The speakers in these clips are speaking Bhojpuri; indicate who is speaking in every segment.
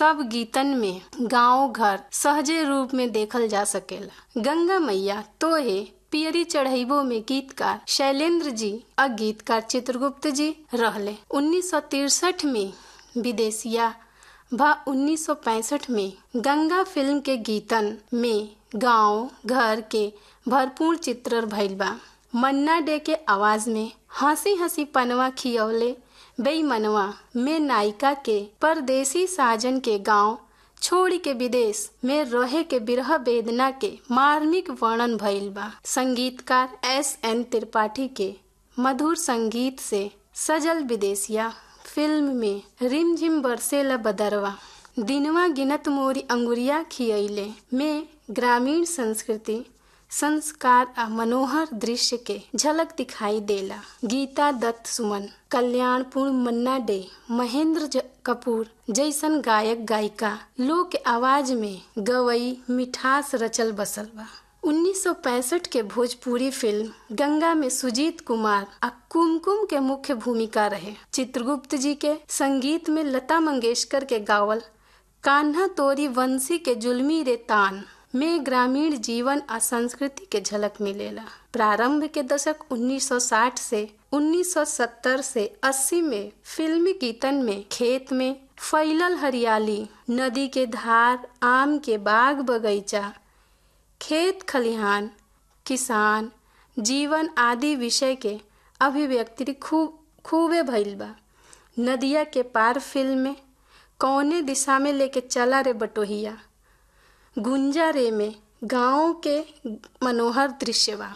Speaker 1: सब गीतन में गांव घर सहजे रूप में देखल जा सकेला गंगा मैया तोहे पियरी चढ़ैबो में गीतकार शैलेंद्र जी और गीतकार चित्रगुप्त जी रहले 1963 में विदेशिया व 1965 में गंगा फिल्म के गीतन में गांव घर के भरपूर चित्रण भइल बा मन्ना डे के आवाज में हंसी हंसी पनवा खियौले बेईमनवा में नायिका के परदेसी साजन के गांव छोड़ी के विदेश में रहे के बिरह वेदना के मार्मिक वर्णन भइल बा संगीतकार एस एन त्रिपाठी के मधुर संगीत से सजल विदेशिया फिल्म में रिमझिम बरसेला बदरवा दिनवा गिनत मोरी अंगुरिया खियैले में ग्रामीण संस्कृति संस्कार आ मनोहर दृश्य के झलक दिखाई देला गीता दत्त सुमन कल्याणपुर मन्ना डे महेंद्र ज- कपूर जैसन गायक गायिका लोक के आवाज में गवई मिठास रचल बसल बा 1965 के भोजपुरी फिल्म गंगा में सुजीत कुमार आ कुमकुम के मुख्य भूमिका रहे चित्रगुप्त जी के संगीत में लता मंगेशकर के गावल कान्हा तोरी वंशी के जुल्मी रे तान में ग्रामीण जीवन आ संस्कृति के झलक मिलेला प्रारंभ के दशक 1960 से 1970 से 80 में फिल्मी गीतन में खेत में फैलल हरियाली नदी के धार आम के बाग बगीचा खेत खलिहान किसान जीवन आदि विषय के अभिव्यक्ति खूब खूबे भइल बा नदिया के पार फिल्म में कौने दिशा में लेके चला रे बटोहिया गुंजा रे में गांव के मनोहर दृश्य बा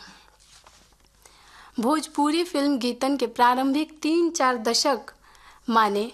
Speaker 1: भोजपुरी फिल्म गीतन के प्रारंभिक तीन चार दशक माने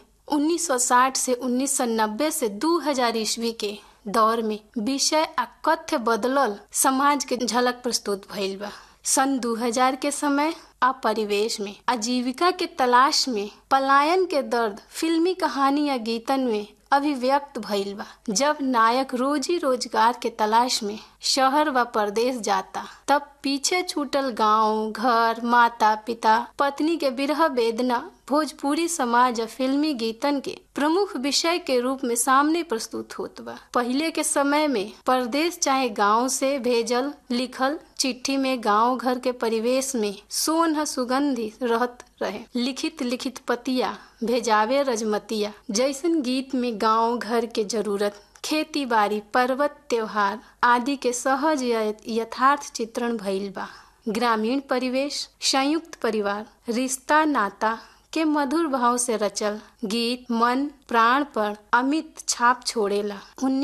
Speaker 1: 1960 से 1990 से 2000 ईस्वी के दौर में विषय आ कथ्य बदलल समाज के झलक प्रस्तुत भइल बा सन 2000 के समय आ परिवेश में आजीविका के तलाश में पलायन के दर्द फिल्मी कहानी या गीतन में अभिव्यक्त भइल बा जब नायक रोजी रोजगार के तलाश में शहर व प्रदेश जाता तब पीछे छूटल गांव घर माता पिता पत्नी के विरह वेदना भोजपुरी समाज और फिल्मी गीतन के प्रमुख विषय के रूप में सामने प्रस्तुत होत बा पहिले के समय में परदेश चाहे गांव से भेजल लिखल चिट्ठी में गांव घर के परिवेश में सोन सुगंधी रहत रहे लिखित लिखित पतिया भेजावे रजमतिया जैसन गीत में गांव घर के जरूरत खेती बाड़ी पर्वत त्योहार आदि के सहज या यथार्थ चित्रण भइल बा ग्रामीण परिवेश संयुक्त परिवार रिश्ता नाता के मधुर भाव से रचल गीत मन प्राण पर अमित छाप छोड़ेला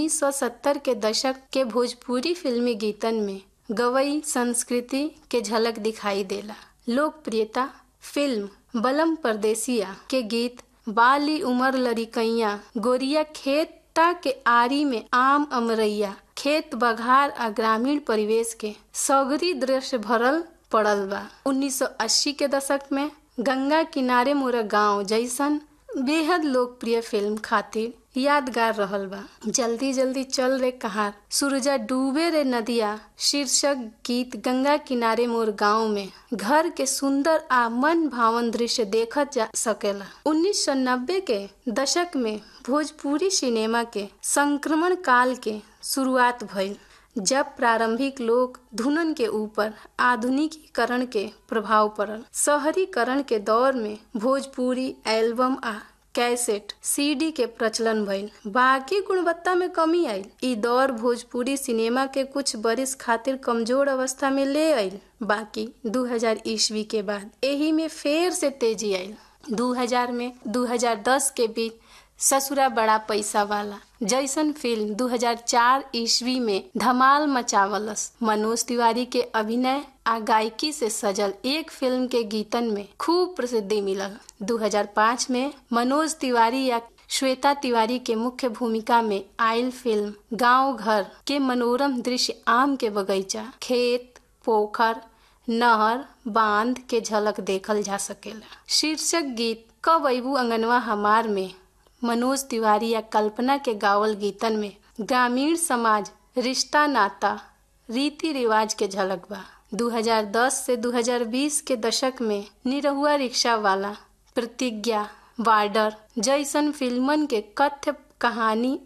Speaker 1: 1970 के दशक के भोजपुरी फिल्मी गीतन में गवई संस्कृति के झलक दिखाई देला लोकप्रियता फिल्म बलम परदेसिया के गीत बाली उमर लड़िकैया गोरिया खेता के आरी में आम अमरैया खेत बघार आ ग्रामीण परिवेश के सगरी दृश्य भरल पड़ल बा 1980 के दशक में गंगा किनारे मोरा गांव जैसन बेहद लोकप्रिय फिल्म खातिर यादगार रहल बा जल्दी जल्दी चल रे कहार सूरजा डूबे रे नदिया शीर्षक गीत गंगा किनारे मोर गांव में घर के सुंदर आ मन भावन दृश्य देखत जा सकेला 1990 के दशक में भोजपुरी सिनेमा के संक्रमण काल के शुरुआत भइल जब प्रारंभिक लोक धुनन के ऊपर आधुनिकीकरण के प्रभाव पड़ल शहरीकरण के दौर में भोजपुरी एल्बम आ कैसेट सीडी के प्रचलन भइल बाकी गुणवत्ता में कमी आयल ई दौर भोजपुरी सिनेमा के कुछ बरिस खातिर कमजोर अवस्था में ले आयल बाकी 2000 ईस्वी के बाद एही में फेर से तेजी आयल 2000 में 2010 के बीच ससुरा बड़ा पैसा वाला जैसन फिल्म 2004 ईस्वी में धमाल मचावलस मनोज तिवारी के अभिनय आ गायकी से सजल एक फिल्म के गीतन में खूब प्रसिद्धि मिलल 2005 में मनोज तिवारी या श्वेता तिवारी के मुख्य भूमिका में आयल फिल्म गांव घर के मनोरम दृश्य आम के बगीचा खेत पोखर नहर बांध के झलक देखल जा सकेला शीर्षक गीत कब अबू अंगनवा हमार में मनोज तिवारी या कल्पना के गावल गीतन में ग्रामीण समाज रिश्ता नाता रीति रिवाज के झलक बा 2010 से 2020 के दशक में निरहुआ रिक्शा वाला प्रतिज्ञा वार्डर जैसन फिल्मन के कथ्य कहानी